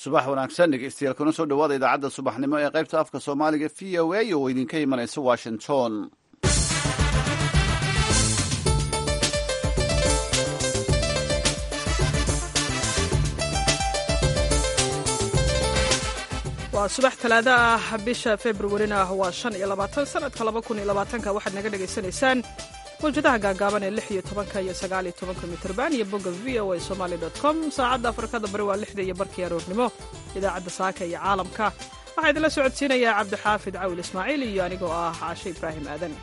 subax wanaagsan dhegeystayaal kuna soo dhawaada idaacadda subaxnimo ee qaybta afka soomaaliga v o a oo idinka imanaysa washington waa subax talaado ah bisha februarina waa shan iyo labaatan sanadka laba kun iyo labaatanka waxaad naga dhagaysanaysaan mawjadaha gaagaaban ee lix iyo tobanka iyo sagaal iyo tobanka mitrban iyo bogga v o a somaali dot com saacadda afrikada bari waa lixda iyo barkii aroornimo idaacadda saaka iyo caalamka waxaa idinla socodsiinayaa cabdixaafid cawil ismaaciil iyo anigoo ah caashe ibraahim aadan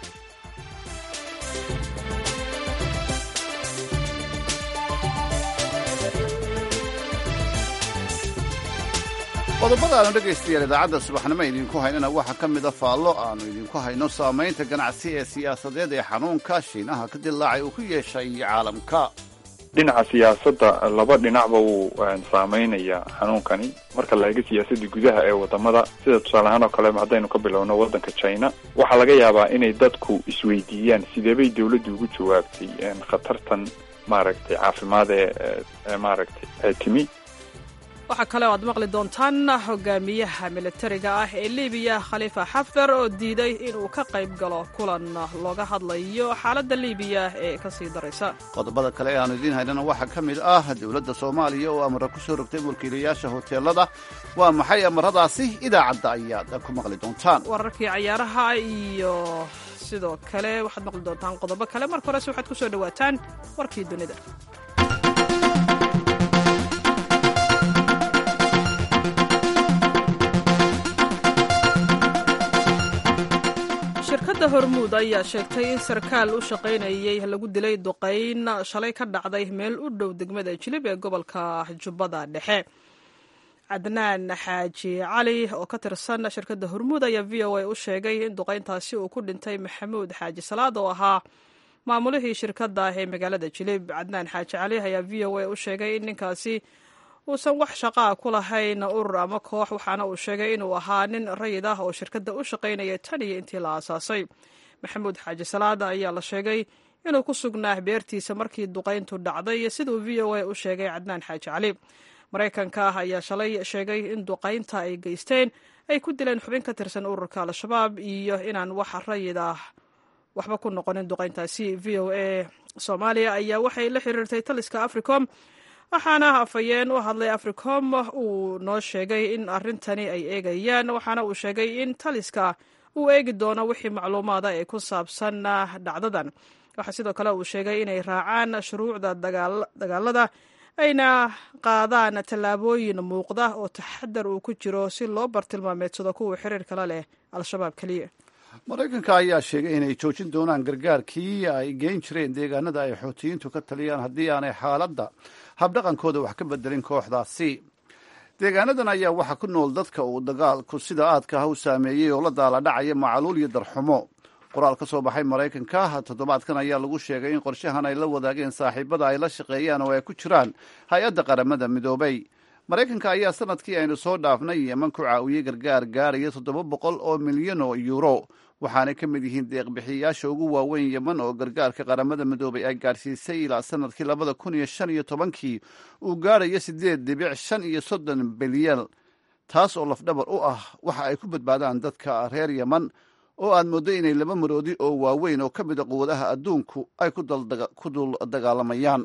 qodobada aanu dhegaystayaal idaacadda subaxnimo idinku haynana waxaa ka mida faallo aanu idinku hayno saamaynta ganacsi ee siyaasadeed ee xanuunka shiinaha ka dilaacay uu ku yeeshay caalamka dhinaca siyaasadda laba dhinacba wuu saameynayaa xanuunkani marka la eego siyaasadda gudaha ee wadamada sida tusaale ahaan oo kale haddaynu ka bilowno waddanka china waxaa laga yaabaa inay dadku isweydiiyaan sideebay dawladdu ugu jawaabtay khatartan maaragtay caafimaad ee maaragtay timi waxaa kale oo aad maqli doontaan hogaamiyaha militariga ah ee libiya khaliifa xaftar oo diiday inuu ka qayb galo kulan looga hadlayo xaaladda libiya ee ka sii daraysa qodobada kale ee aanu idiin haynana waxaa ka mid ah dowladda soomaaliya oo amara ku soo rogtay mulkiilayaasha hoteelada waa maxay amaradaasi idaacadda ayaad ku maqli doontaan wararkii cayaaraha iyo sidoo kale waxaad maqli doontaan qodobo kale marka horese waxaad ku soo dhowaataan warkii dunida shirkadda hormuud ayaa sheegtay in sarkaal u shaqaynayay lagu dilay duqayn shalay ka dhacday meel u dhow degmada jilib ee gobolka jubbada dhexe cadnaan xaaji cali oo ka tirsan shirkadda hormuud ayaa v o a u sheegay in duqayntaasi uu ku dhintay maxamuud xaaji salaad oo ahaa maamulihii shirkadda ee magaalada jilib cadnaan xaaji cali ayaa v o a u sheegay in ninkaasi uusan wax shaqaa ku lahayn urur ama koox waxaana uu sheegay inuu ahaa nin rayid ah oo shirkadda u shaqaynaya tan iyo intii la aasaasay maxamuud xaaji salaada ayaa la sheegay inuu ku sugnaa beertiisa markii duqayntu dhacday siduu v o a u sheegay cadnaan xaaji cali maraykanka ah ayaa shalay sheegay in duqaynta ay geysteen ay ku dileen xubin ka tirsan ururka al-shabaab iyo inaan wax rayid ah waxba ku noqonin duqayntaasi v o a soomaaliya ayaa waxay la xiriirtay taliska africom waxaana afhayeen u hadlay africom uu noo sheegay in arrintani ay eegayaan waxaana uu sheegay in taliska uu eegi doono wixii macluumaada ee ku saabsan dhacdadan waxaa sidoo kale uu sheegay inay raacaan shuruucda dagaalada ayna qaadaan tallaabooyin muuqda oo taxadar uu ku jiro si loo bartilmaameedsado kuwa xiriirkala leh al-shabaab keliya maraykanka ayaa sheegay inay joojin doonaan gargaarkii ay geyn jireen deegaanada ay xootiyiintu ka taliyaan haddii aanay xaaladda habdhaqankooda wax ka bedelin kooxdaasi deegaanadan ayaa waxaa ku nool dadka uu dagaalku sida aadka ah u saameeyey oo la daala dhacaya macaluul iyo darxumo qoraal ka soo baxay maraykanka toddobaadkan ayaa lagu sheegay in qorshahan ay la wadaageen saaxiibada ay la shaqeeyaan oo ay ku jiraan hay-adda qaramada midoobay maraykanka ayaa sanadkii aynu soo dhaafnay yeman ku caawiyey gargaar gaaraya toddoba boqol oo milyan oo yuuro waxaanay ka mid yihiin deeqbixiyayaasha ugu waaweyn yeman oo gargaarka qaramada midoobay ay gaadhsiisay ilaa sanadkii labada kun iyo shan iyo tobankii uu gaarayo siddeed dhibic shan iyo soddon bilyan taas oo lafdhabar u ah waxa ay ku badbaadaan dadka reer yeman oo aad mooddo inay laba maroodi oo waaweyn oo ka mid a quwadaha adduunku ay ku dul dagaalamayaan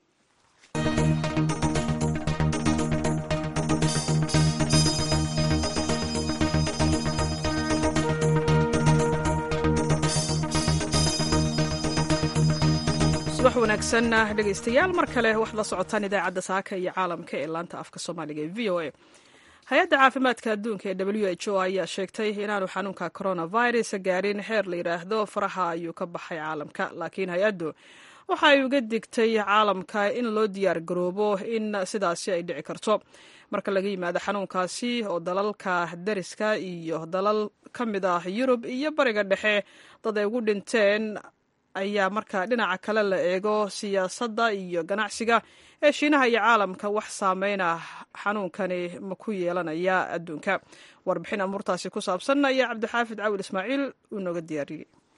subax wanaagsan dhegaystayaal mar kale waxaad la socotaan idaacadda saaka iyo caalamka ee laanta afka soomaaliga ee v o a hay-adda caafimaadka adduunka ee w h o ayaa sheegtay inaanu xanuunka coronavirus gaarin xeer la yidhaahdo faraha ayuu ka baxay caalamka laakiin hay-addu waxa ay uga digtay caalamka in loo diyaar garoobo in sidaasi ay dhici karto marka laga yimaado xanuunkaasi oo dalalka dariska iyo dalal ka mid ah yurub iyo bariga dhexe dad ay ugu dhinteen ayaa marka dhinaca kale la eego siyaasadda iyo ganacsiga ee shiinaha iyo caalamka wax saameyna xanuunkani ma ku yeelanaya adduunka warbixin amuurtaasi ku saabsan ayaa cabdixaafid cawil ismaaciil uu nooga diyaariyey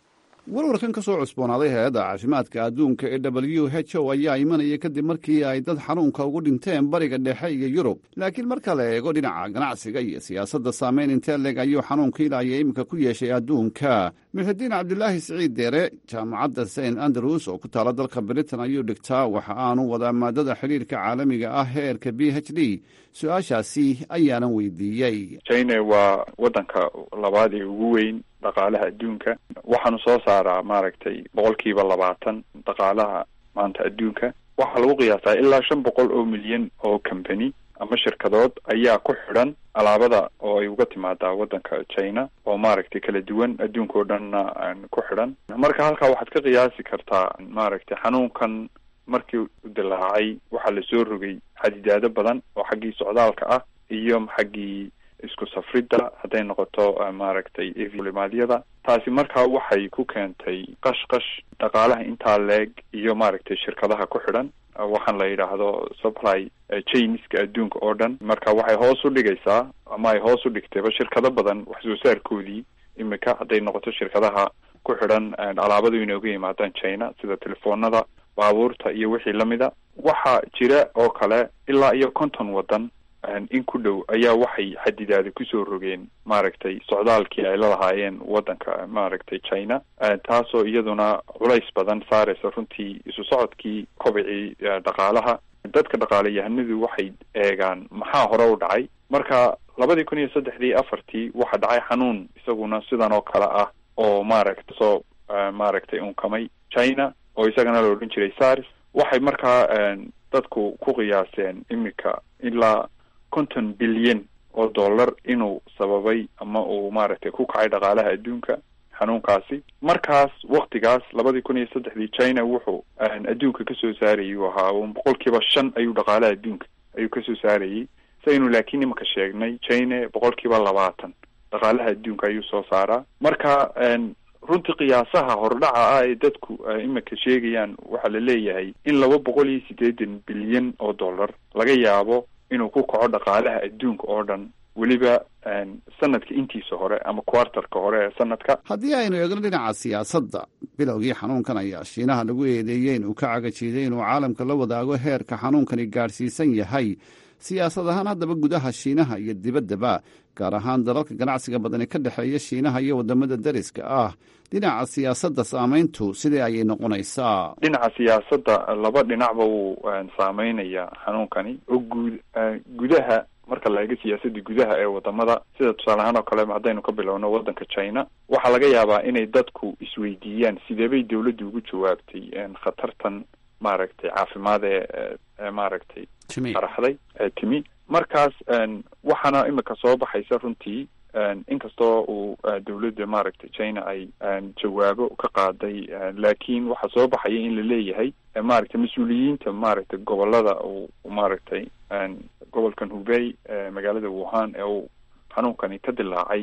warwarkan ka soo cusboonaaday hay-adda caafimaadka adduunka ee w h o ayaa imanaya kadib markii ay dad xanuunka ugu dhinteen bariga dhexe iyo yurub laakiin marka la eego dhinaca ganacsiga iyo siyaasadda saameyn intee leeg ayuu xanuunka ilaya iminka ku yeeshay adduunka muxidiin cabdilaahi siciid deere jaamacadda st andrews oo ku taala dalka britain ayuu dhigtaa waxa aanu wadaa maadada xidhiirka caalamiga ah heerka b h d su-aashaasi ayaanan weydiiyey china waa wadanka labaad ee ugu weyn dhaqaalaha adduunka waxaanu soo saaraa maaragtay boqolkiiba labaatan dhaqaalaha maanta adduunka waxaa lagu qiyaasaa ilaa shan boqol oo milyan oo company ama shirkadood ayaa ku xidhan alaabada oo ay uga timaadaa wadanka china oo maaragtay kala duwan adduunka oo dhanna ku xidhan marka halkaa waxaad ka qiyaasi kartaa maaragtay xanuunkan markii u dilaacay waxaa lasoo rogay xadidaado badan oo xaggii socdaalka ah iyo xaggii isku safridda hadday noqoto maaragtay elimaadyada taasi markaa waxay ku keentay qash qash dhaqaalaha intaa leeg iyo maaragtay shirkadaha ku xidhan waxaan la yidhaahdo supply chainska adduunka oo dhan marka waxay hoos u dhigaysaa ama ay hoos u dhigtayba shirkado badan wax soo saarkoodii imika hadday noqoto shirkadaha ku xidhan alaabadu inay uga yimaadaan china sida telefoonada baabuurta iyo wixii lamida waxaa jira oo kale ilaa iyo konton waddan in ku dhow ayaa waxay xadidaada kusoo rogeen maaragtay socdaalkii ay la lahaayeen waddanka maaragtay china taasoo iyaduna culays badan saaraysa runtii isu socodkii kobicii dhaqaalaha dadka dhaqaalayahanadu waxay eegaan maxaa hore u dhacay marka labadii kun iyo saddexdii afartii waxaa dhacay xanuun isaguna sidan oo kale ah oo maaragta soo maaragtay unkamay china oo isagana la odhan jiray sars waxay markaa dadku ku qiyaaseen imika ilaa konton bilyan oo dollar inuu sababay ama uu maaragtay ku kacay dhaqaalaha adduunka xanuunkaasi markaas waktigaas labadii kun iyo saddexdii china wuxuu adduunka kasoo saarayay uu ahaa boqol kiiba shan ayuu dhaqaalaha adduunka ayuu kasoo saarayay saynu laakiin imika sheegnay china boqol kiiba labaatan dhaqaalaha adduunka ayuu soo saaraa marka runtii qiyaasaha hordhaca ah ee dadku imika sheegayaan waxaa la leeyahay in laba boqol iyo siddeetan bilyan oo dollar laga yaabo inuu ku kaco dhaqaalaha adduunka oo dhan weliba sanadka intiisa hore ama quartarka hore ee sanadka haddii aynu eegno dhinaca siyaasadda bilowgii xanuunkan ayaa shiinaha lagu eedeeyey inuu ka cagajiiday inuu caalamka la wadaago heerka xanuunkani gaadhsiisan yahay siyaasad ahaan haddaba gudaha shiinaha iyo dibaddaba gaar ahaan dalalka ganacsiga badani ka dhexeeya shiinaha iyo waddamada dariska ah dhinaca siyaasadda saamayntu sidee ayay noqonaysaa dhinaca siyaasadda laba dhinacba wuu saameynayaa xanuunkani oo guud gudaha marka la eego siyaasadda gudaha ee wadamada sida tusaale ahaan oo kale haddaynu ka bilowno waddanka china waxaa laga yaabaa inay dadku isweydiiyaan sideebay dawladdu ugu jawaabtay khatartan maaragtay caafimaad ee maaragtay qaraxday ee timi markaas waxaana imika soo baxaysa runtii inkastoo uu dawladda maaragtay china ay jawaabo ka qaaday laakiin waxaa soo baxaya in la leeyahay maaragtay mas-uuliyiinta maaragtay gobolada uu maaragtay gobolkan hubey magaalada wuhan ee uu xanuunkani ka dilaacay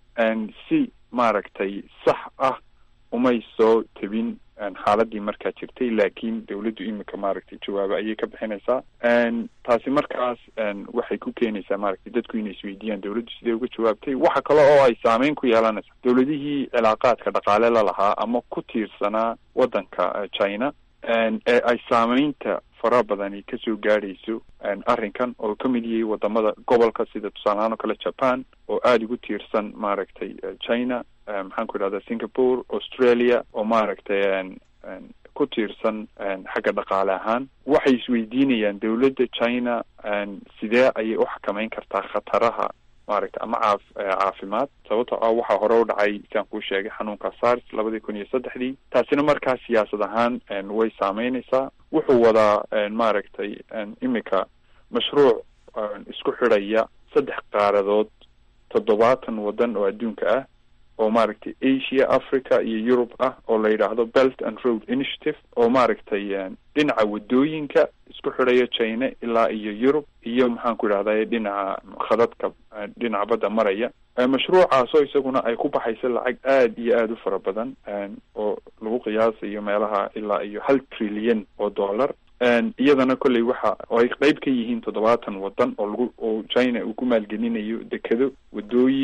si maaragtay sax ah umay soo tabin xaaladii markaa jirtay laakiin dawladdu imika maaragtay jawaabo ayay ka bixinaysaa taasi markaas waxay ku keenaysaa maaragtay dadku inay isweydiiyaan dawladdu sidee uga jawaabtay waxa kale oo ay saameyn ku yeelanaysaa dawladihii cilaaqaadka dhaqaale la lahaa ama ku tiirsanaa waddanka china ee ay saameynta fara badani kasoo gaadhayso arrinkan oo ka mid yahay wadamada gobolka sida tusaalehaan oo kale japan oo aada ugu tiirsan maaragtay china maxaan ku idhahda singapore australia oo maaragtay ku tiirsan xagga dhaqaale ahaan waxay isweydiinayaan dawladda china sidee ayay u xakameyn kartaa khataraha maaragtay ama caaf caafimaad sababto ah waxaa hore u dhacay siaan kuu sheegay xanuunka sars labadii kun iyo saddexdii taasina markaa siyaasad ahaan way saameynaysaa wuxuu wadaa maaragtay imika mashruuc isku xidhaya saddex qaaradood toddobaatan waddan oo adduunka ah oo maaragtay asia africa iyo europe ah oo la yidhaahdo belt and road initiative oo maaragtay dhinaca waddooyinka isku xidhaya china ilaa iyo europe iyo maxaan ku idhahday dhinaca khadadka dhinaca badda maraya mashruucaasoo isaguna ay ku baxayso lacag aada iyo aada u fara badan oo lagu qiyaasayo meelaha ilaa iyo hal trilyan oo dollar iyadana kolley waxa oo ay qeyb ka yihiin toddobaatan waddan oo lagu oo china uu ku maalgelinayo dekado waddooyin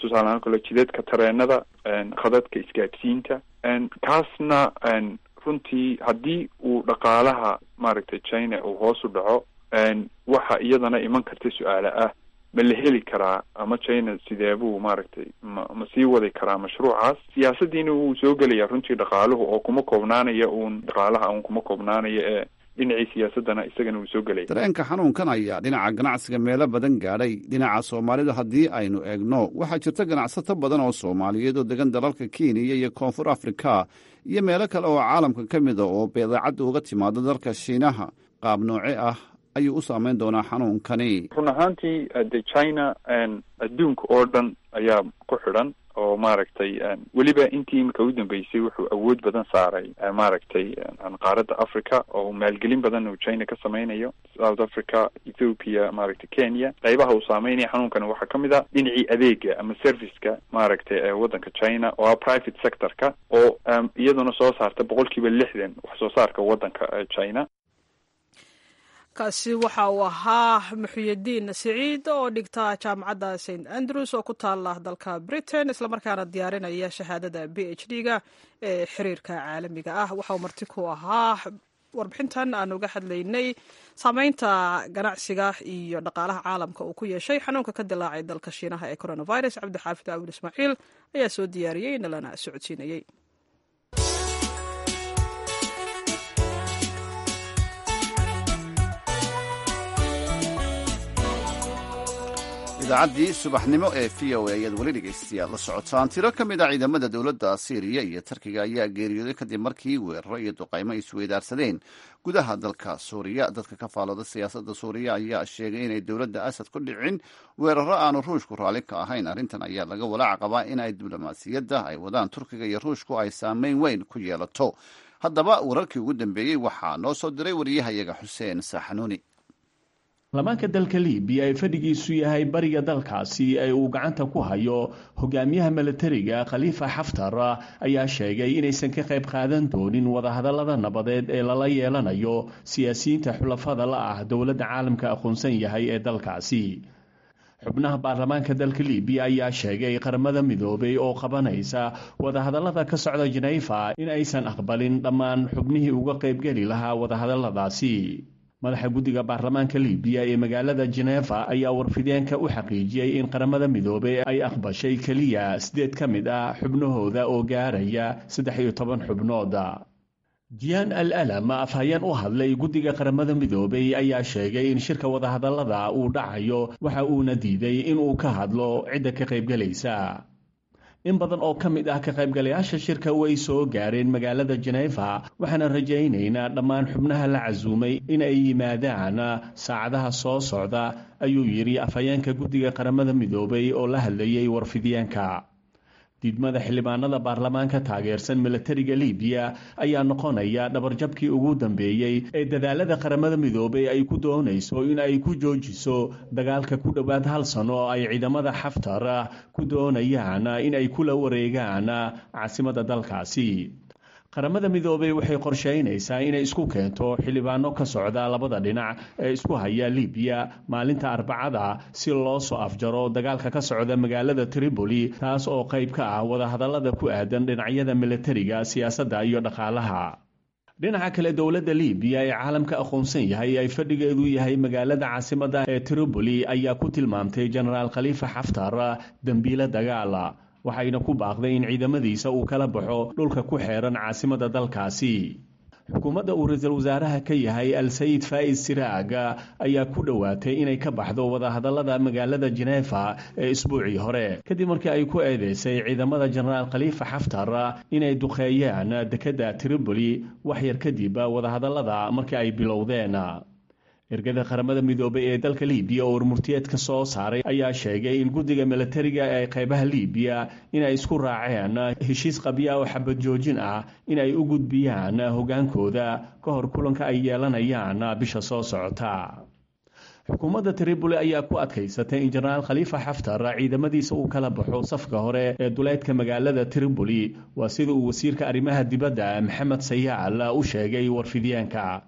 tusaale ahaan kale jidadka tareenada khadadka isgaadhsiinta kaasna runtii haddii uu dhaqaalaha maaragtay china uu hoos u dhaco waxa iyadana iman karta su-aale ah ma la heli karaa ama china sideebuu maaragtay ma ma sii wadi karaa mashruucaas siyaasadiina wuu soo gelaya runtii dhaqaaluhu oo kuma koobnaanaya uun dhaqaalaha uun kuma koobnaanaya ee dhinacii siyaasadana isagana wuu soo gelaya dareenka xanuunkan ayaa dhinaca ganacsiga meelo badan gaadhay dhinaca soomaalida haddii aynu eegno waxaa jirta ganacsato badan oo soomaaliyeed oo degan dalalka kenya iyo koonfur afrika iyo meelo kale oo caalamka ka mida oo beedaacadda uga timaado dalka shiinaha qaab nooce ah ayuu u saameyn doonaa xanuunkani run ahaantii de china adduunka oo dhan ayaa ku xidhan oo maaragtay weliba intii imika u dambeysay wuxuu awood badan saaray maaragtay qaaradda africa oo maalgelin badan uu china ka sameynayo south africa ethiopia maaragtay kenya qaybaha uu saameynaya xanuunkani waxaa ka mid a dhinacii adeega ama serviceka maaragtay ee waddanka china oo ah private sector-ka oo iyaduna soo saarta boqol kiiba lixdan wax soo saarka waddanka china kaasi waxa uu ahaa muxuyidiin siciid oo dhigta jaamacadda st andrews oo ku taala dalka britain islamarkaana diyaarinaya shahaadada b h d ga ee xiriirka caalamiga ah waxauu marti ku ahaa warbixintan aan uga hadlaynay saameynta ganacsiga iyo dhaqaalaha caalamka uu ku yeeshay xanuunka ka dilaacay dalka shiinaha ee coronavirus cabdixaafid aawil ismaaciil ayaa soo diyaariyey nalana socodsiinayey idaacaddii subaxnimo ee v o a ayaad weli dhegaystayaal la socotaan tiro ka mid a ciidamada dowladda siiriya iyo tarkiga ayaa geeriyooday kadib markii weeraro iyo duqaymo isweydaarsadeen gudaha dalka suuriya dadka ka faalooda siyaasadda suuriya ayaa sheegay inay dowladda asad ku dhicin weeraro aanu ruushku raalli ka ahayn arrintan ayaa laga walaac qabaa in ay diblomaasiyadda ay wadaan turkiga iyo ruushku ay saameyn weyn ku yeelato haddaba wararkii ugu dambeeyey waxaa noo soo diray wariyahayaga xuseen saaxanuuni lamaanka dalka libiya ee fadhigiisu yahay bariga dalkaasi ee uu gacanta ku hayo hogaamiyaha milatariga khaliifa xaftar ayaa sheegay inaysan ka qayb qaadan doonin wadahadallada nabadeed ee lala yeelanayo siyaasiyiinta xulafada la ah dowladda caalamka aqoonsan yahay ee dalkaasi xubnaha baarlamaanka dalka libiya ayaa sheegay qaramada midoobay oo qabanaysa wadahadallada ka socda jeneyfa in aysan aqbalin dhammaan xubnihii uga qaybgeli lahaa wadahadalladaasi madaxa guddiga baarlamaanka libiya ee magaalada jeneeva ayaa warfideenka u xaqiijiyey in qaramada midoobey ay aqbashay keliya siddeed ka mid ah xubnahooda oo gaaraya saddex iyo toban xubnooda jiyaan al alam afhayeen u hadlay guddiga qaramada midoobey ayaa sheegay in shirka wadahadallada uu dhacayo waxa uuna diiday inuu ka hadlo cidda ka qaybgelaysa in badan oo ka mid ah ka qaybgalayaasha shirka way soo gaareen magaalada jeneeva waxaana rajaynaynaa dhammaan xubnaha la casuumay in ay yimaadaan saacadaha soo socda ayuu yidhi afhayeenka guddiga qaramada midoobay oo la hadlayay warfidyaanka diidmada xildhibaanada baarlamaanka taageersan milatariga libiya ayaa noqonaya dhabarjabkii ugu dambeeyey ee dadaalada qaramada midoobey ay ku doonayso in ay ku joojiso dagaalka ku dhowaad hal sano oo ay ciidamada xaftar ku doonayaan in ay kula wareegaan caasimadda dalkaasi qaramada midoobey waxay qorsheynaysaa inay isku keento xildhibaano ka socda labada dhinac ee isku haya libiya maalinta arbacada si loo soo afjaro dagaalka ka socda magaalada tripoli taas oo qayb ka ah wadahadallada ku aadan dhinacyada milatariga siyaasadda iyo dhaqaalaha dhinaca kale dowladda libiya ee caalamka aqoonsan yahay ay fadhigeedu yahay magaalada caasimadda ee tripoli ayaa ku tilmaamtay jenaraal khaliifa xaftar dembiile dagaala waxayna ku baaqday in ciidamadiisa uu kala baxo dhulka ku xeeran caasimadda dalkaasi xukuumadda uu ra-iisul wasaaraha ka yahay al sayid faa'is siraag ayaa ku dhowaatay inay ka baxdo wadahadallada magaalada jeneefa ee isbuucii hore kadib markii ay ku eedeysay ciidamada jenaraal khaliifa xaftar inay duqeeyaan dekedda tripoli wax yar kadib wadahadallada markii ay bilowdeen ergada qaramada midoobay ee dalka libiya oo warmurtiyeedka soo saaray ayaa sheegay in guddiga milatariga ee qaybaha libiya inay isku raaceen heshiis qabya oo xabad joojin ah in ay u gudbiyaan hogaankooda ka hor kulanka ay yeelanayaan bisha soo socota xukuumadda tripoli ayaa ku adkaysatay in jenaraal khaliifa xaftar ciidamadiisa uu kala baxo safka hore ee duleedka magaalada tripoli waa sida uu wasiirka arrimaha dibadda maxamed sayaal u sheegay warfidyaanka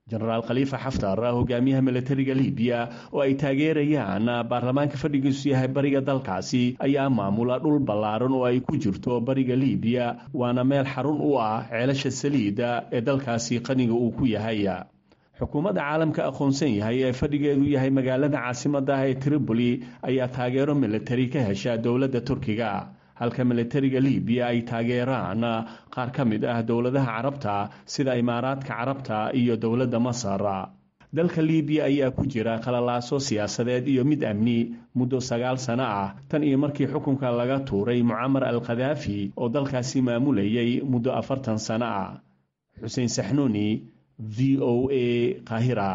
jenaraal khaliifa xaftar hogaamiyaha milatariga libiya oo ay taageerayaan baarlamaanka fadhigiisu yahay bariga dalkaasi ayaa maamula dhul ballaaran oo ay ku jirto bariga libiya waana meel xarun u ah ceelasha saliida ee dalkaasi qaniga uu ku yahay xukuumadda caalamka aqoonsan yahay ee fadhigeedu yahay magaalada caasimadda ah ee tripoli ayaa taageero milatari ka hesha dowladda turkiga halka milatariga libiya ay taageeraan qaar ka mid ah dowladaha carabta sida imaaraadka carabta iyo dowladda masar dalka libiya ayaa ku jira qalalaaso siyaasadeed iyo mid amni muddo sagaal sano ah tan iyo markii xukunka laga tuuray mucamar al khadaafi oo dalkaasi maamulayay muddo afartan sano ah xuseen saxnuuni v o a kahira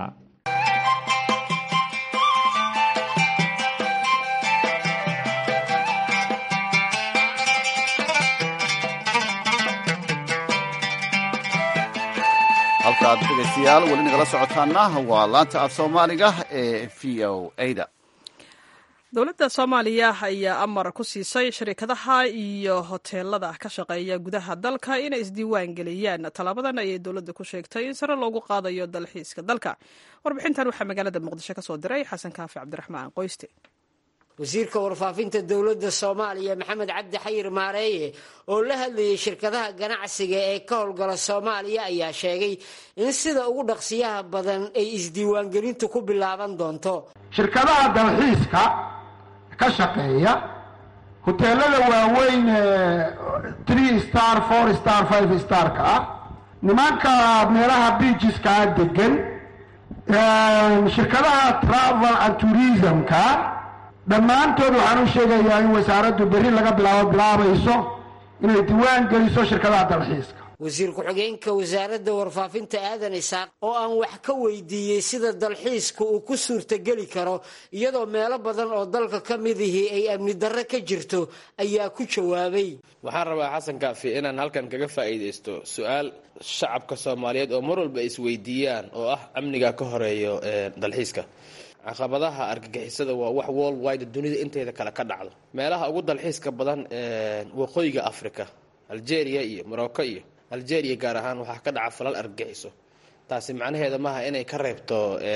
halkaad dhegaystayaal weli nagala socotaana waa laanta af soomaaliga ee v o a-da dowladda soomaaliya ayaa amar ku siisay shirkadaha iyo hoteelada ka shaqeeya gudaha dalka inay isdiiwaan geliyaan tallaabadan ayay dowladda ku sheegtay in sare loogu qaadayo dalxiiska dalka warbixintan waxaa magaalada muqdisho ka soo diray xasan kaafi cabdiraxmaan qoyste wasiirka warfaafinta dowladda soomaaliya maxamed cabdi xayir maareeye oo la hadlayay shirkadaha ganacsiga ee ka howlgala soomaaliya ayaa sheegay in sida ugu dhaqsiyaha badan ay isdiiwaangelintu ku bilaaban doonto shirkadaha dalxiiska ka shaqeeya hoteelada waaweyn tree star four star five starka ah nimanka meelaha biijiskaa degan shirkadaha travel and tourismka dhammaantood waxaan u sheegayaa in wasaaraddu berri laga bilaabo bilaabayso inay diiwaan geliso shirkadaha dalxiiska wasiir ku-xigeenka wasaaradda warfaafinta aadan isaaq oo aan wax ka weydiiyey sida dalxiiska uu ku suurtageli karo iyadoo meelo badan oo dalka ka midihii ay amni darre ka jirto ayaa ku jawaabay waxaan rabaa xasan kaafi inaan halkan kaga faa'iidaysto su-aal shacabka soomaaliyeed oo mar walba isweydiiyaan oo ah amniga ka horeeyo dalxiiska caqabadaha argagixisada waa wax world wide dunida inteeda kale ka dhacdo meelaha ugu dalxiiska badan waqooyiga africa algeria iyo morocco iyo algeria gaar ahaan waxaa ka dhaca falal argagixiso taasi macnaheeda maaha inay ka reebto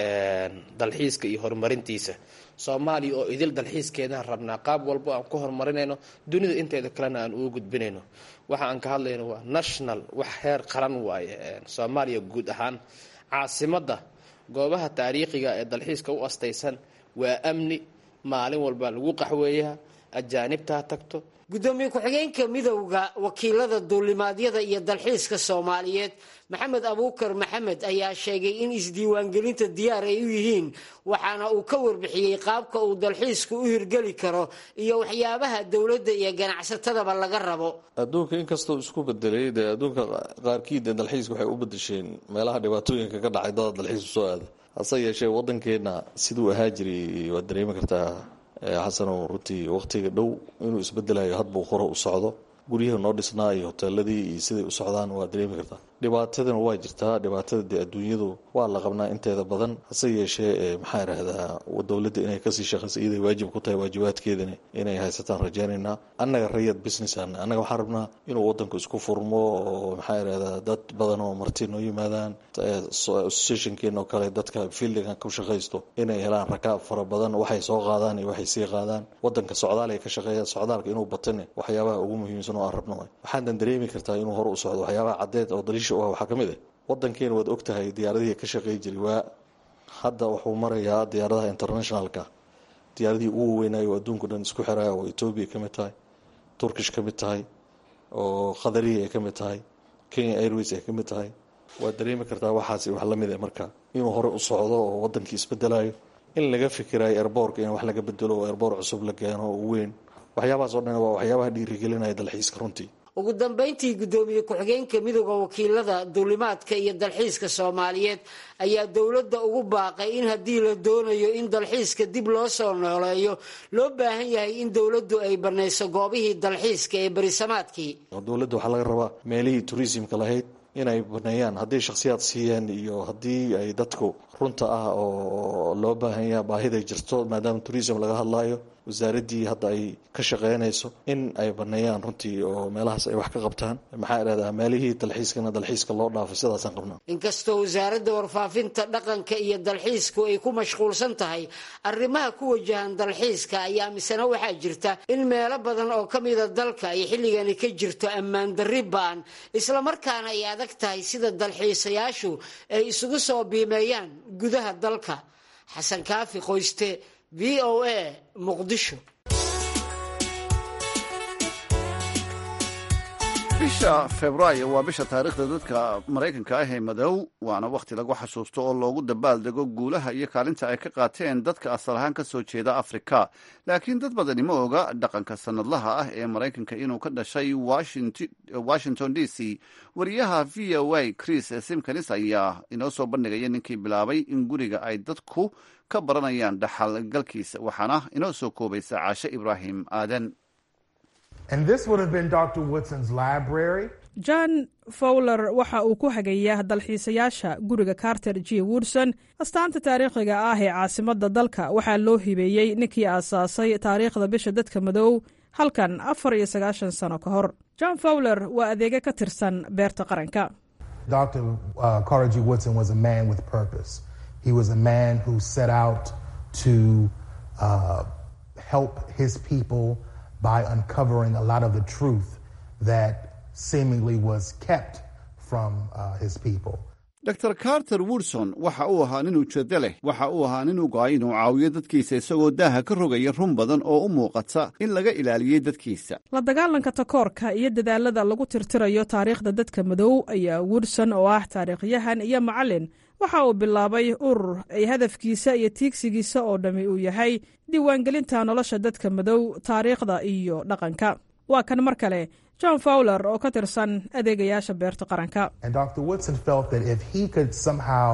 dalxiiska iyo horumarintiisa soomaaliya oo idil dalxiiskeedaan rabnaa qaab walbo aan ku horumarinayno dunida inteeda kalena aan ugu gudbinayno waxa aan ka hadlayno waa national wax heer qaran waaye soomaaliya guud ahaan caasimadda goobaha taariikhiga ee dalxiiska u astaysan waa amni maalin walba lagu qaxweeyaa ajaanibta ha tagto gudoomiye ku-xigeenka midowda wakiilada duulimaadyada iyo dalxiiska soomaaliyeed maxamed abuukar maxamed ayaa sheegay in isdiiwaangelinta diyaar ay u yihiin waxaana uu ka warbixiyey qaabka uu dalxiisku u hirgeli karo iyo waxyaabaha dowladda iyo ganacsatadaba laga rabo adduunka inkastoo isku bedelay dee adduunka qaarkii dee dalxiiska waxay u bedesheen meelaha dhibaatooyinka ka dhacay dada dalxiis usoo aada hase yeeshee waddankeenna siduu ahaa jiray waad dareemi kartaa xasanow runtii wakhtiga dhow inuu isbedelayo hadbuu hore u socdo guryaha noo dhisnaa iyo hoteeladii iyo siday u socdaan waa dareemi kartaa dhibaatadana waa jirtaa dhibaatada dee adduunyadu waa la qabnaa inteeda badan hase yeeshee maxaa idhaahdaa dowladda inay kasii shaqaysa iyaday waajib ku tahay waajibaadkeedani inay haysataan rajaynaynaa annaga rayad businessan annaga waxaan rabnaa inuu wadanku isku furmo oo maxaa idhahdaa dad badan oo marti noo yimaadaan associationkeena oo kale dadka fieldigan ku shaqaysto inay helaan rakaab fara badan waxay soo qaadaan iyo waxay sii qaadaan wadanka socdaal ay ka shaqeeyaan socdaalka inuu batane waxyaabaha ugu muhiimsan oo aan rabno waxaadan dareemi kartaa inuu hore u socdo waxyaabaha caddeed oo daliisha u ah waxaa ka mid ah wadankeena waad ogtahay diyaaradihii ka shaqeey jiray waa hadda wuxuu marayaa diyaaradaha internationalka diyaaradihii ugu weynaayo oo adduunku dhan isku xiraya oo etoobiya ka mid tahay turkish ka mid tahay oo khadariya ay ka mid tahay kenya airways ay ka mid tahay waad dareemi kartaa waxaasi wax la mid ah marka inuu hore u socdo oo wadankii isbedelayo in laga fikirayo erboorka in wax laga bedelo oo erboor cusub la keeno oo weyn waxyaabahaas oo dhan waa waxyaabaha dhiirigelinaya dalxiiska runtii ugu dambayntii guddoomiye ku-xigeenka midooda wakiilada duulimaadka iyo dalxiiska soomaaliyeed ayaa dowladda ugu baaqay in haddii la doonayo in dalxiiska dib loo soo nooleeyo loo baahan yahay in dowladdu ay banayso goobihii dalxiiska ee berisamaadkii dowladda waxaa laga rabaa meelihii turismka lahayd inay baneeyaan haddii shakhsiyaad siiyeen iyo haddii ay dadku runta ah oo loo baahan yaha baahiday jirto maadaama tourism laga hadlayo wasaaraddii hadda ay ka shaqeynayso in ay baneeyaan runtii oo meelahaas ay wax ka qabtaan maxaa idhahdaa meelihii dalxiiskana dalxiiska loo dhaafay sidaasaan qabnaa inkastoo wasaaradda warfaafinta dhaqanka iyo dalxiisku ay ku mashquulsan tahay arrimaha ku wajahan dalxiiska ayaa misena waxaa jirta in meelo badan oo ka mida dalka ay xilligani ka jirto ammaan darri ba'an islamarkaana ay adag tahay sida dalxiisayaashu ay isugu soo biimeeyaan gudaha dalka xasan kaafi qoyste v o a muqdisho bisha februaayo waa bisha taariikhda dadka maraykanka ah ee madow waana wakhti lagu xasuusto oo loogu dabaaldego guulaha iyo kaalinta ay ka qaateen dadka asal ahaan ka soo jeeda afrika laakiin dad badani ma oga dhaqanka sannadlaha ah ee maraykanka inuu ka dhashay washington d c wariyaha v o a chris simkanis ayaa inoo soo bandhigaya ninkii bilaabay in guriga ay dadku ka baranayaan dhaxalgalkiisa waxaana inoo soo koobaysa caashe ibraahim aadan And this would have been Dr. Woodson's library. john fowler waxa uu ku hagayaa dalxiisayaasha guriga carter g woodson astaanta taariikhiga ah ee caasimadda dalka waxaa loo hibeeyey ninkii aasaasay taariikhda bisha dadka madow halkan afar iyo sagaashan sano ka hor john fowler waa adeega ka tirsan beerta qaranka Dr. Uh, Carter G. Woodson was a man with purpose. He was a man who set out to uh, help his people by uncovering a lot of the truth that seemingly was kept from uh, his people. dor carter woodson waxa uu ahaa nin ujeeddo leh waxa uu ahaa nin u go-ay inuu caawiyo dadkiisa isagoo daaha ka rogaya run badan oo u muuqata in laga ilaaliyey dadkiisa la dagaalanka takoorka iyo dadaalada lagu tirtirayo taariikhda dadka madow ayaa woodson oo ah taariikhyahan iyo macallin waxa uu bilaabay urur ay hadafkiisa iyo tiigsigiisa oo dhammi uu yahay diiwaangelinta nolosha dadka madow taariikhda iyo dhaqanka waa kan mar kale john fowler oo ka tirsan adeegayaasha beerta qaranka And Dr. Woodson felt that if he could somehow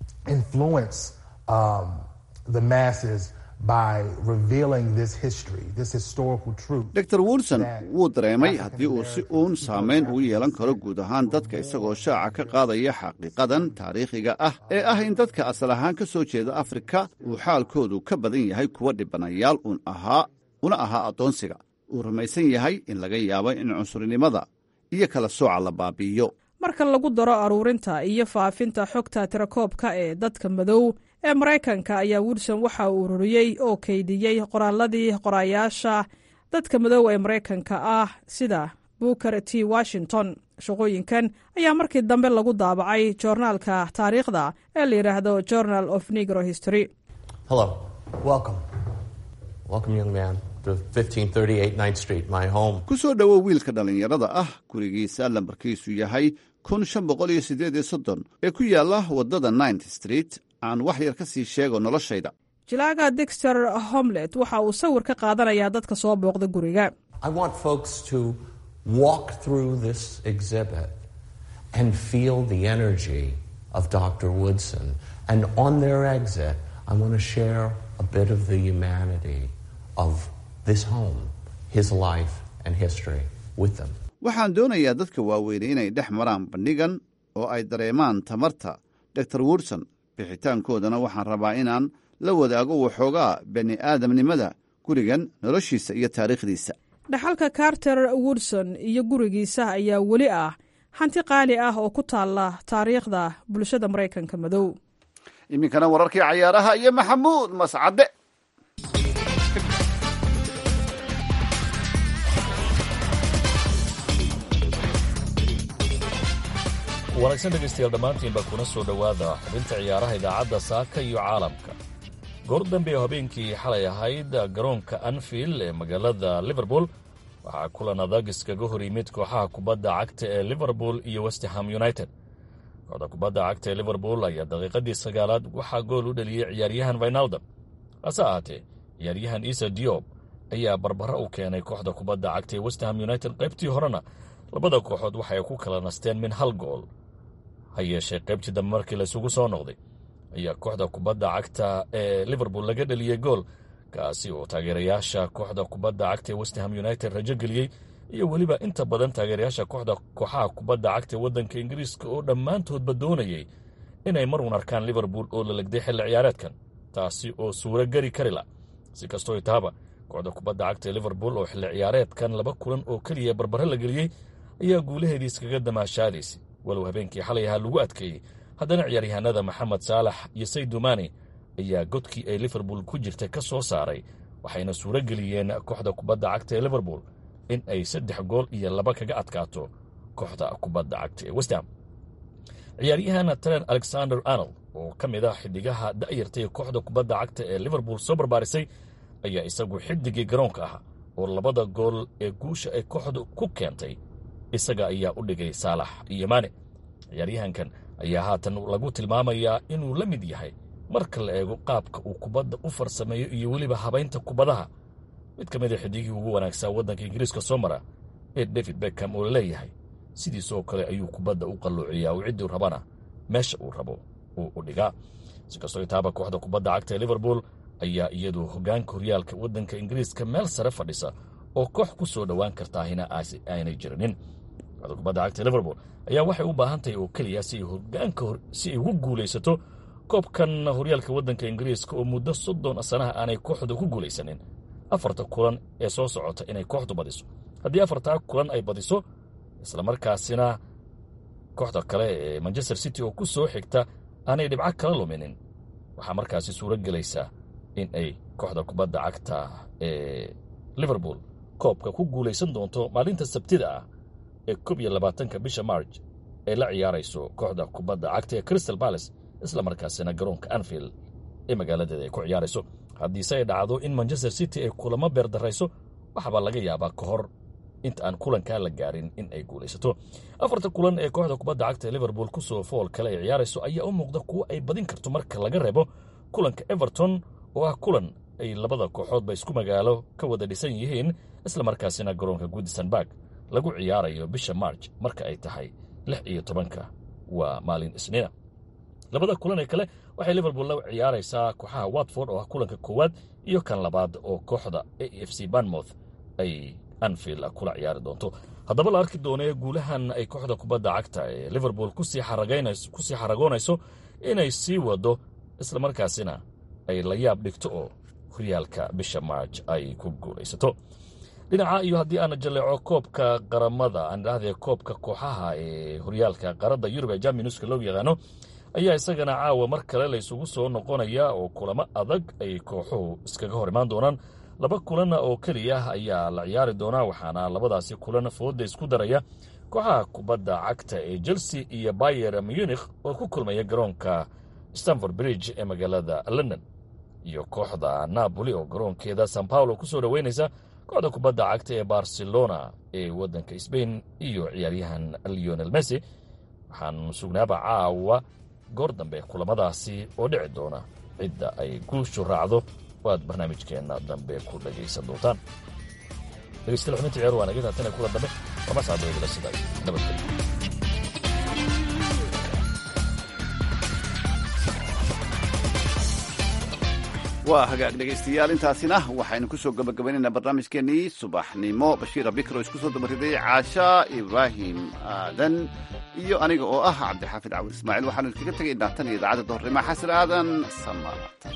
influence um, the masses by revealing this history, this historical truth. dor woodson wuu dareemay haddii uu si uun saamayn ugu yeelan karo guud ahaan dadka isagoo shaaca ka qaadaya xaqiiqadan taariikhiga ah ee ah in dadka asal ahaan ka soo jeeda afrika uu xaalkoodu ka badan yahay kuwa dhibanayaal un ahaa una ahaa addoonsiga uu rumaysan yahay in laga yaabo in cunsurinimada iyo kala sooca la baabi'iyo marka lagu daro aruurinta iyo faafinta xogta tirakoobka ee dadka madow ee maraykanka ayaa woodson waxa uu ururiyey oo kaydiyey qoraalladii qoraayaasha dadka madow ee maraykanka ah sida booker t washington shaqooyinkan ayaa markii dambe lagu daabacay joornaalka taariikhda ee la yidhaahdo journal of negro history Hello. Welcome. Welcome, young man, to 1538 9th Street, my home. ku soo dhowow wiilka dhallinyarada ah gurigiisa lambarkiisu yahay kun shan boqol iyo siddeed iyo soddon ee ku yaalla waddada ninth street aan wax yar ka sii sheego noloshayda jilaaga dexter homlet waxa uu sawir ka qaadanayaa dadka soo booqda guriga I want folks to walk through this exhibit and feel the energy of Dr. Woodson. And on their exit, I want to share a bit of the humanity of this home, his life and history with them. waxaan doonayaa dadka waaweynay inay dhex maraan bandhigan oo ay dareemaan tamarta dor woodson bixitaankoodana waxaan rabaa inaan la wadaago waxoogaa bani aadamnimada gurigan noloshiisa iyo taariikhdiisa dhaxalka carter woodson iyo gurigiisa ayaa weli ah hanti qaali ah oo ku taalla taariikhda bulshada maraykanka madow iminkana wararkii cayaaraha iyo maxamuud mascade wanaagsan dhegaystayaal dhammaantiinba kuna soo dhowaada xubinta ciyaaraha idaacadda saaka iyo caalamka goor dambe oo habeenkii xalay ahayd garoonka anfield ee magaalada liverpool waxaa kulan adag iskaga hor yimid kooxaha kubadda cagta ee liverpool iyo westham united kooxda kubadda cagta ee liverpool ayaa daqiiqadii sagaalaad waxaa gool u dhaliyey ciyaaryahan vinaldam hase ahaatee ciyaaryahan isa diob ayaa barbara u keenay kooxda kubadda cagta ee westham united qaybtii horena labada kooxood waxay ku kala nasteen min hal gool ha yeeshee qaybtii dambe markii laysugu soo noqday ayaa kooxda kubadda cagta ee liverpool laga dheliyey gool kaasi oo taageerayaasha kooxda kubadda cagta ee westham united rajo geliyey iyo weliba inta badan taageerayaasha kooxda kooxaha kubadda cagta ee waddanka ingiriiska oo dhammaantoodba doonayey inay marun arkaan liverpool oo la legday xilli ciyaareedkan taasi oo suuro geli kari la si kastoo taaba kooxda kubadda cagta ee liverpool oo xilli ciyaareedkan laba kulan oo keliya barbare la geliyey ayaa guulaheedii iskaga damaashaadaysay walow habeenkii xalay ahaa lagu adkeeyey haddana ciyaaryahanada maxamed saalax iyo saydumaani ayaa godkii ay liverpool ku jirtay ka soo saaray waxayna suuro geliyeen kooxda kubadda cagta ee liverpool in ay saddex gool iyo laba kaga adkaato kooxda kubadda cagta ee westham ciyaaryahan tren alexander arnold oo ka mid ah xidigaha da'yartay kooxda kubadda cagta ee liverpool soo barbaarisay ayaa isagu xidigii garoonka ah oo labada gool ee guusha ay kooxdu ku keentay isaga ayaa u dhigay saalax iyo maane ciyaaryahankan ayaa haatan lagu tilmaamayaa inuu la mid yahay marka la eego qaabka uu kubadda u farsameeyo iyo weliba habaynta kubadaha mid ka mid a xidigii ugu wanaagsaa waddanka ingiriiska soo mara ee david beckham oo laleeyahay sidiisoo kale ayuu kubadda u qalluuciyaa oo cidduu rabana meesha uu rabo uu u dhigaa si kastoo itaaba kooxda kubadda cagta ee liverpool ayaa iyadu hoggaanka horyaalka waddanka ingiriiska meel sare fadhisa oo koox ku soo dhowaan kartaahina aanay jirinin kooxda kubadda cagta ee liverpool ayaa waxay u baahan tahay oo keliya si ay hogaanka si ay ugu guulaysato koobkan horyaalka waddanka ingiriiska oo muddo soddon sanaha aanay kooxdu ku guulaysanin afarta kulan ee soo socota inay kooxdu badiso haddii afartaa kulan ay badiso islamarkaasina kooxda kale ee manchester city oo ku soo xigta aanay dhibco kala luminin waxaa markaasi suuro gelaysaa in ay kooxda kubadda cagta ee liverpool koobka ku guulaysan doonto maalinta sabtida ah ee koob iyo labaatanka bisha marj ay la ciyaarayso kooxda kubadda cagta ee crystal balace isla markaasina garoonka anfield ee magaaladeeda ay ku ciyaarayso haddiise ay dhacdo in manchester city ay kulamo beerdarayso waxaabaa laga yaabaa ka hor inta aan kulankaa la gaarin in ay guulaysato afarta kulan ee kooxda kubadda cagta ee liverpool kusoo fool kale ay ciyaarayso ayaa u muuqda kuwo ay badin karto marka laga reebo kulanka everton oo ah kulan ay labada kooxoodba isku magaalo ka wada dhisan yihiin isla markaasina garoonka goodisonburg lagu ciyaarayo bisha marj marka ay tahay lix iyo tobanka waa maalin isniina labada kulan ee kale waxay liverpool la ciyaaraysaa kooxaha watford oo ah kulanka koowaad iyo kan labaad oo kooxda a f c banmouth ay anfield kula ciyaari doonto haddaba la arki doonee guulahan ay kooxda kubadda cagta ee liverpool kusii xaragoonayso inay sii wado islamarkaasina ay la yaab dhigto oo horyaalka bisha marj ay ku guulaysato dhinaca iyo haddii aana jaleeco koobka qaramada aan idhahdee koobka kooxaha ee horyaalka qaradda yurub ee jaminuska loo yaqaano ayaa isagana caawa mar kale la isugu soo noqonaya oo kulamo adag ay kooxuhu iskaga hor imaan doonaan laba kulan oo keliya ayaa la ciyaari doonaa waxaana labadaasi kulan fooda isku daraya kooxaha kubadda cagta ee chelsea iyo bayer munikh oo ku kulmaya garoonka stanford bridge ee magaalada london iyo kooxda napoli oo garoonkeeda san paulo kusoo dhoweynaysa kooxda kubadda cagta ee barcelona ee waddanka sbain iyo ciyaaryahan leonel messi waxaan sugnaaba caawa goor dambe kulamadaasi oo dhici doona cidda ay guushu raacdo oo aad barnaamijkeenna dambe ku dhagaysan doontaan dhegeystayaal xubinta ciyaar waa naga taatana kula dambe waa mascadooyadala sida nabadgelyo waa hagaag dhegaystayaal intaasina waxaynu ku soo gabagabaynaynaa barnaamijkeenii subaxnimo bashiir abikro isku soo dabariday caasha ibraahim aadan iyo aniga oo ah cabdixaafid cawil ismaaciil waxaanu idkaga tegaynaa tan iyo idaacadda doornimo xasan aadan samaatan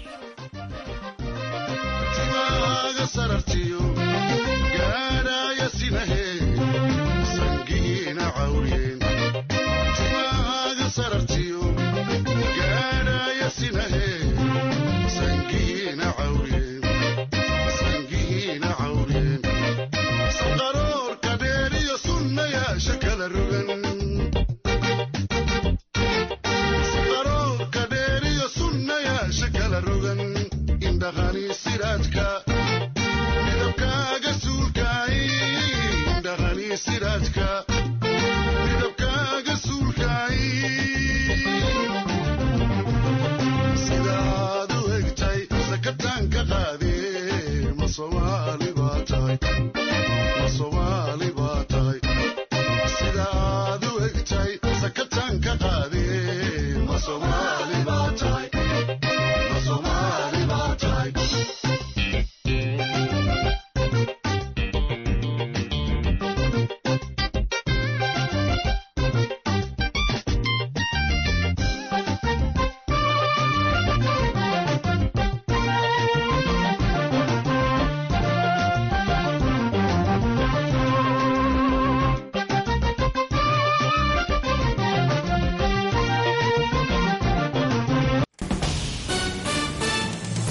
midabkaaga suulkaay